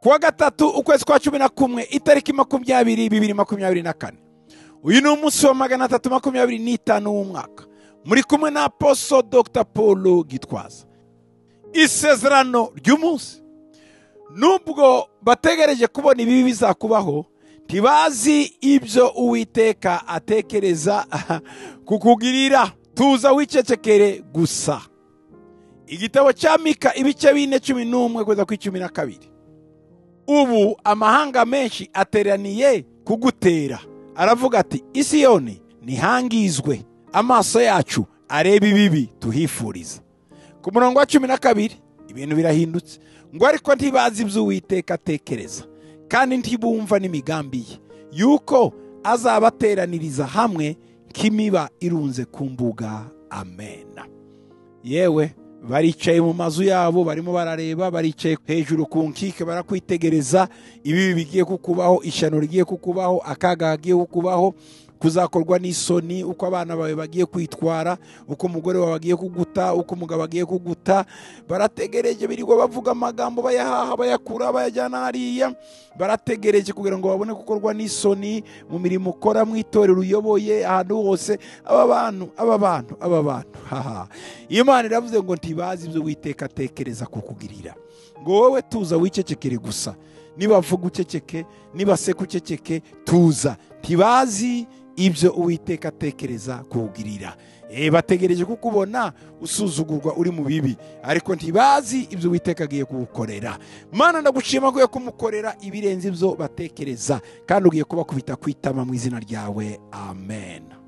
kuwa gatatu ukwezi kwa cumi na kumwe itariki makumyabiri bibiri makumyabiri na kane uyu ni umunsi wa magana atatu makumyabiri n'itanu w'umwaka muri kumwe na aposo dr paul gitwaza isezerano ry'umunsi nubwo bategereje kubona ibibi bizakubaho ntibazi ibyo uwiteka atekereza kukugirira tuza wicecekere gusa igitabo cya mika ibice bine cumi n'umwe kugeza ku icumi na kabiri ubu amahanga menshi ateraniye kugutera aravuga ati isiyoni ntihangizwe amaso yacu areba ibibi tuhifuriza ku murongo wa cumi na kabiri ibintu birahindutse ngo ariko ntibazi ibyo uwiteka atekereza kandi ntibumva n'imigambi ye yuko azabateraniriza hamwe nk'imiba irunze ku mbuga amena yewe baricaye mu mazu yabo barimo barareba baricaye hejuru ku nkike barakwitegereza ibibi bigiye kukubaho ishyano rigiye kukubaho akaga kagiye kukubaho kuzakorwa n'isoni uko abana bawe bagiye kwitwara uko umugore wawe agiye kuguta uko umugabo agiye kuguta barategereje birirwa bavuga amagambo bayahaha bayakura bayajyana hariya barategereje kugira ngo babone gukorwa n'isoni mu mirimo ukora mu itorero uyoboye ahantu hose aba bantu aba bantu aba bantu haha imana iravuze ngo ntibazi ibyo witeka atekereza kukugirira ngo wowe tuza wicecekere gusa nibavuga uceceke nibaseka uceceke tuza ntibazi ibyo uwiteka atekereza kuwugirira bategereje kukubona usuzugurwa uri mu bibi ariko ntibazi ibyo uwiteka agiye kuwukorera mana ndagushima agiye kumukorera ibirenze ibyo batekereza kandi ugiye kubakubita ku itama mu izina ryawe amen